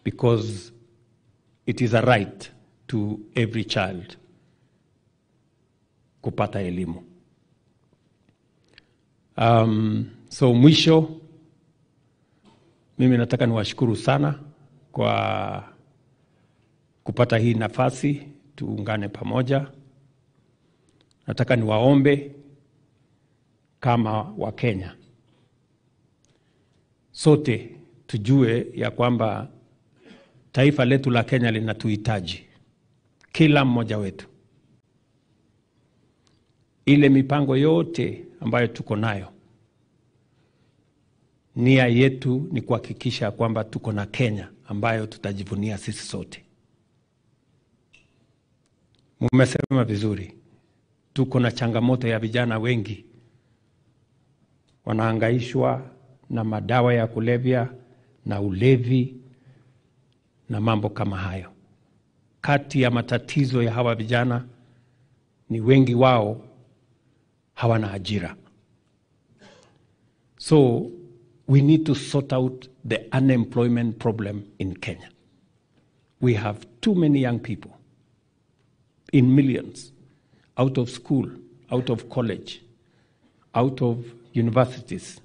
because it is a right to every child kupata elimu. Um, so mwisho, mimi nataka niwashukuru sana kwa kupata hii nafasi tuungane pamoja. Nataka niwaombe kama Wakenya sote tujue ya kwamba taifa letu la Kenya linatuhitaji kila mmoja wetu. Ile mipango yote ambayo tuko nayo, nia yetu ni kuhakikisha kwamba tuko na Kenya ambayo tutajivunia sisi sote. Mumesema vizuri, tuko na changamoto ya vijana wengi wanaangaishwa na madawa ya kulevya na ulevi na mambo kama hayo. Kati ya matatizo ya hawa vijana ni wengi wao hawana ajira. So we need to sort out the unemployment problem in Kenya. We have too many young people in millions out of school, out of college, out of universities,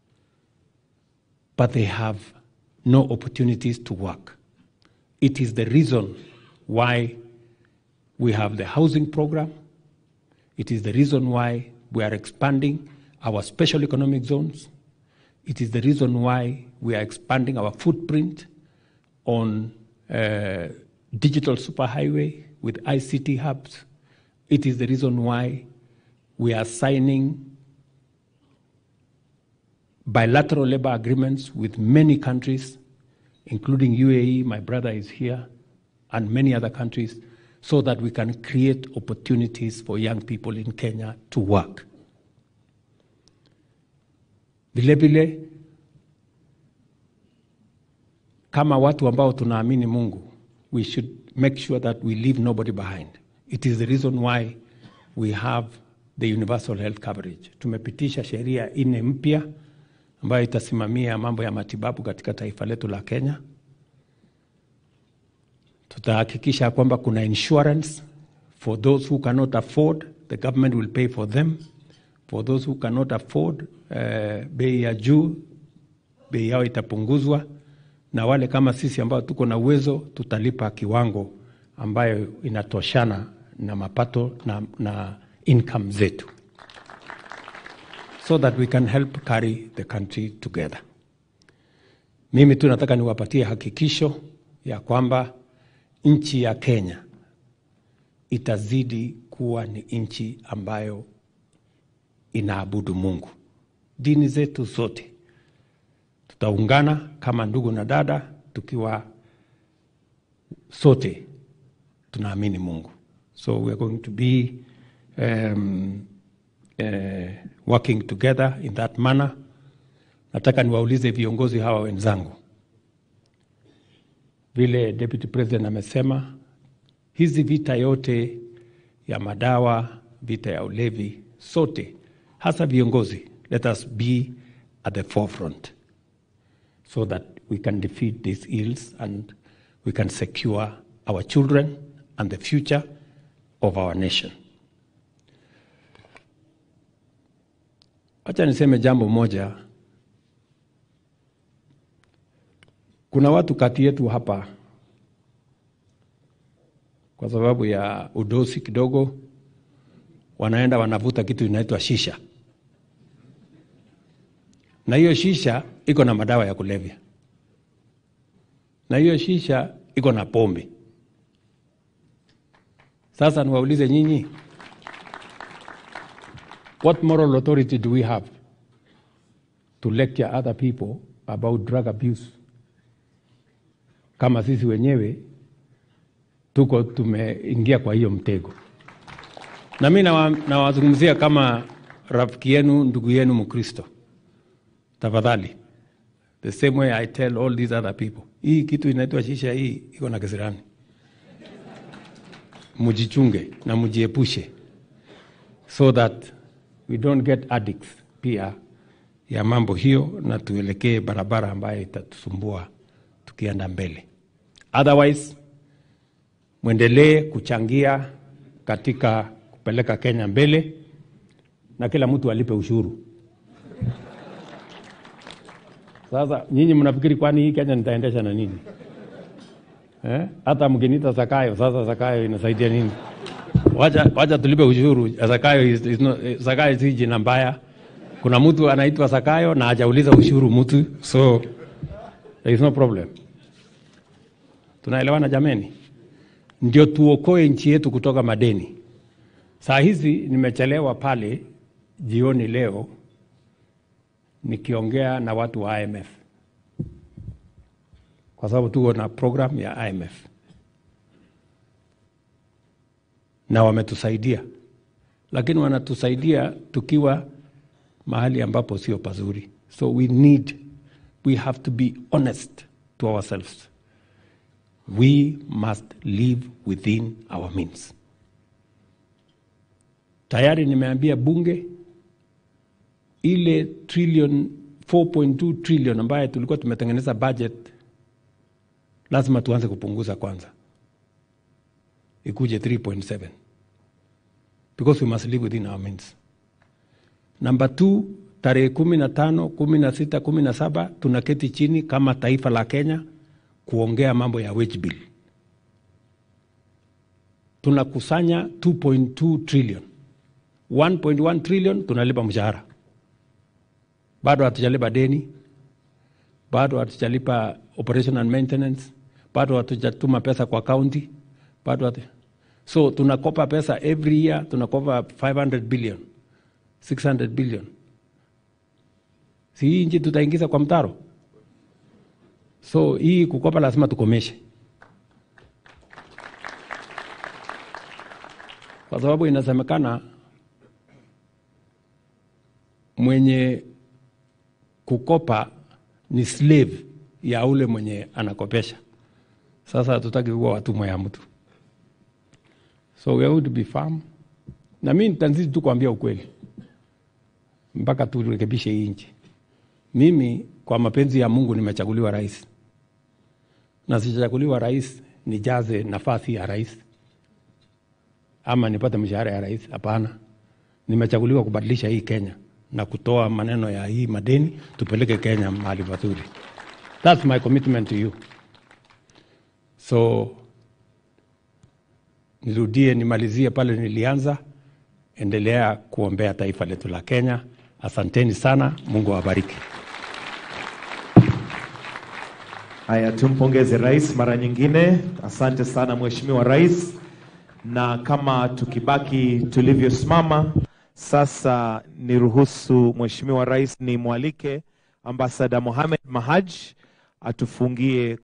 but they have no opportunities to work. It is the reason why we have the housing program. It is the reason why we are expanding our special economic zones. It is the reason why we are expanding our footprint on uh, digital superhighway with ICT hubs. It is the reason why we are signing bilateral labor agreements with many countries, including UAE, my brother is here, and many other countries, so that we can create opportunities for young people in Kenya to work. Vilevile, kama watu ambao tunaamini Mungu, we should make sure that we leave nobody behind. It is the reason why we have the universal health coverage. Tumepitisha sheria nne mpya ambayo itasimamia mambo ya matibabu katika taifa letu la Kenya. Tutahakikisha kwamba kuna insurance for those who cannot afford, the government will pay for them. For those who cannot afford, uh, bei ya juu, bei yao itapunguzwa, na wale kama sisi ambao tuko na uwezo tutalipa kiwango ambayo inatoshana na mapato na, na income zetu so that we can help carry the country together. Mimi tu nataka niwapatie hakikisho ya kwamba nchi ya Kenya itazidi kuwa ni nchi ambayo inaabudu Mungu. Dini zetu zote tutaungana kama ndugu na dada, tukiwa sote tunaamini Mungu. So we are going to be um, uh, working together in that manner. Nataka niwaulize viongozi hawa wenzangu, vile Deputy President amesema, hizi vita yote ya madawa, vita ya ulevi, sote hasa viongozi, let us be at the forefront so that we can defeat these ills and we can secure our children and the future of our nation. Acha niseme jambo moja. Kuna watu kati yetu hapa, kwa sababu ya udosi kidogo, wanaenda wanavuta kitu inaitwa shisha, na hiyo shisha iko na madawa ya kulevya, na hiyo shisha iko na pombe. Sasa niwaulize nyinyi, What moral authority do we have to lecture other people about drug abuse kama sisi wenyewe tuko tumeingia kwa hiyo mtego? Na mi nawazungumzia kama rafiki yenu, ndugu yenu Mkristo, tafadhali, the same way I tell all these other people, hii kitu inaitwa shisha, hii iko na kisirani, mujichunge na mujiepushe so that we don't get addicts pia ya mambo hiyo, na tuelekee barabara ambayo itatusumbua tukienda mbele. Otherwise, mwendelee kuchangia katika kupeleka Kenya mbele na kila mtu alipe ushuru. Sasa nyinyi mnafikiri kwani hii Kenya nitaendesha na nini? Eh? Hata mkiniita Zakayo, sasa Zakayo inasaidia nini? Wacha, wacha tulipe ushuru. Zakayo is, is not, Zakayo si jina mbaya. Kuna mtu anaitwa Zakayo na hajauliza ushuru mtu, so there is no problem. Tunaelewana jameni? Ndio tuokoe nchi yetu kutoka madeni. Saa hizi nimechelewa pale jioni leo nikiongea na watu wa IMF kwa sababu tuko na program ya IMF na wametusaidia, lakini wanatusaidia tukiwa mahali ambapo sio pazuri. So we need, we have to be honest to ourselves. We must live within our means. Tayari nimeambia bunge ile trillion 4.2 trillion ambayo tulikuwa tumetengeneza budget, lazima tuanze kupunguza kwanza, ikuje 3.7 because we must live within our means. Number two, tarehe kumi na tano, kumi na sita, kumi na saba tunaketi chini kama taifa la Kenya kuongea mambo ya wage bill. Tunakusanya 2.2 trillion, 1.1 trillion tunalipa mshahara, bado hatujalipa deni, bado hatujalipa operation and maintenance, bado hatujatuma pesa kwa county, bado hatu... so tunakopa pesa every year, tunakopa 500 billion 600 billion. Si hii nchi tutaingiza kwa mtaro? So hii kukopa lazima tukomeshe, kwa sababu inasemekana mwenye kukopa ni slave ya ule mwenye anakopesha. Sasa hatutaki kuwa watumwa ya mtu, so we have to be firm, na mi nitazidi tu kuambia ukweli mpaka turekebishe hii nchi. Mimi kwa mapenzi ya Mungu nimechaguliwa rais, na sichaguliwa rais nijaze nafasi ya rais ama nipate mshahara ya rais. Hapana, nimechaguliwa kubadilisha hii Kenya na kutoa maneno ya hii madeni, tupeleke Kenya mahali pazuri. That's my commitment to you. So nirudie, nimalizie pale nilianza. Endelea kuombea taifa letu la Kenya. Asanteni sana, Mungu awabariki. Haya, tumpongeze rais mara nyingine. Asante sana Mheshimiwa Rais, na kama tukibaki tulivyosimama sasa, niruhusu Mheshimiwa Rais nimwalike Ambasada Mohamed Mahaj atufungie